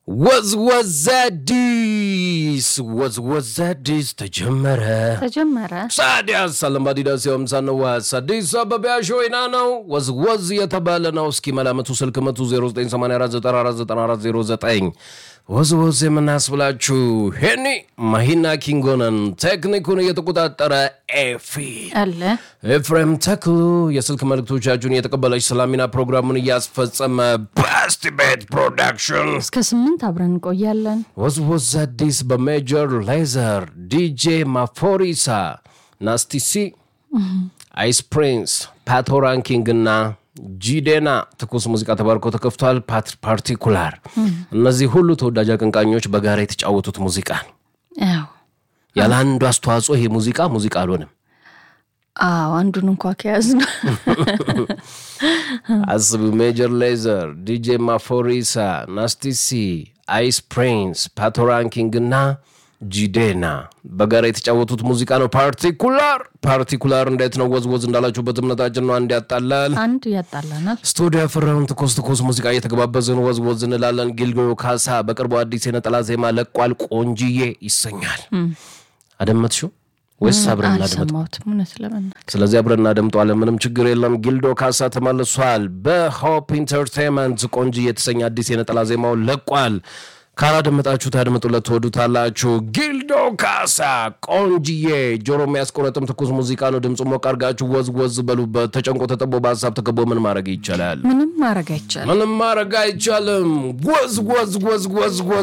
ወዝ ወዝ አዲስ ወዝ ወዝ አዲስ ተጀመረ ተጀመረ። ሳዲያስ አለማዲዳስ የምሳነዋስ አዲስ አበባ ሾይና ነው። ወዝ ወዝ የተባለ ነው። እስኪ መላመቱ ስልክ መቱ 0984949409 ወዝ ወዝ የምናስብላችሁ ሄኒ ማሂና ኪንጎነን ቴክኒኩን እየተቆጣጠረ ኤፊ አለ ኤፍሬም ተክሉ የስልክ መልእክቶቻችሁን እየተቀበለች ሰላሚና ፕሮግራሙን እያስፈጸመ በስቲ ቤት ፕሮዳክሽን እስከ ስምንት አብረን እንቆያለን። ወዝወዝ አዲስ በሜጀር ሌዘር ዲጄ ማፎሪሳ ናስቲሲ አይስ ፕሪንስ ፓቶ ራንኪንግ እና ጂዴና ትኩስ ሙዚቃ ተባርኮ ተከፍቷል። ፓት- ፓርቲኩላር እነዚህ ሁሉ ተወዳጅ አቀንቃኞች በጋራ የተጫወቱት ሙዚቃ ነው። ያው ያለ አንዱ አስተዋጽኦ ይሄ ሙዚቃ ሙዚቃ አልሆንም። አዎ አንዱን እንኳ ከያዝ ነው አስቡ። ሜጀር ሌዘር ዲጄ ማፎሪሳ ናስቲሲ አይስ ፕሪንስ ፓቶ ራንኪንግ እና ጂዴና በጋራ የተጫወቱት ሙዚቃ ነው። ፓርቲኩላር ፓርቲኩላር እንዴት ነው ወዝወዝ እንዳላችሁበት እምነታችን ነው። አንድ ያጣላል አንድ ያጣላናል። ስቱዲዮ ያፈራውን ትኩስ ትኩስ ሙዚቃ እየተገባበዝን ወዝወዝ እንላለን። ጊልጎ ካሳ በቅርቡ አዲስ የነጠላ ዜማ ለቋል። ቆንጅዬ ይሰኛል። አደመጥሽው ወይስ አብረን እናደመጥ? አልሰማሁትም እውነት ለመናገር ስለዚህ አብረን እናደምጠዋለን። ምንም ችግር የለም። ጊልዶ ካሳ ተመልሷል። በሆፕ ኢንተርቴንመንት ቆንጅዬ የተሰኘ አዲስ የነጠላ ዜማውን ለቋል። ካላደመጣችሁ ታድምጡለት፣ ትወዱታላችሁ። ጊልዶ ካሳ ቆንጅዬ፣ ጆሮ የሚያስቆረጥም ትኩስ ሙዚቃ ነው። ድምፁ ሞቅ አድርጋችሁ ወዝ ወዝ በሉበት። ተጨንቆ ተጠቦ በሀሳብ ተከቦ ምን ማድረግ ይቻላል? ምንም ማድረግ አይቻልም። ምንም ማድረግ አይቻልም። ወዝ ወዝ ወዝ ወዝ ወዝ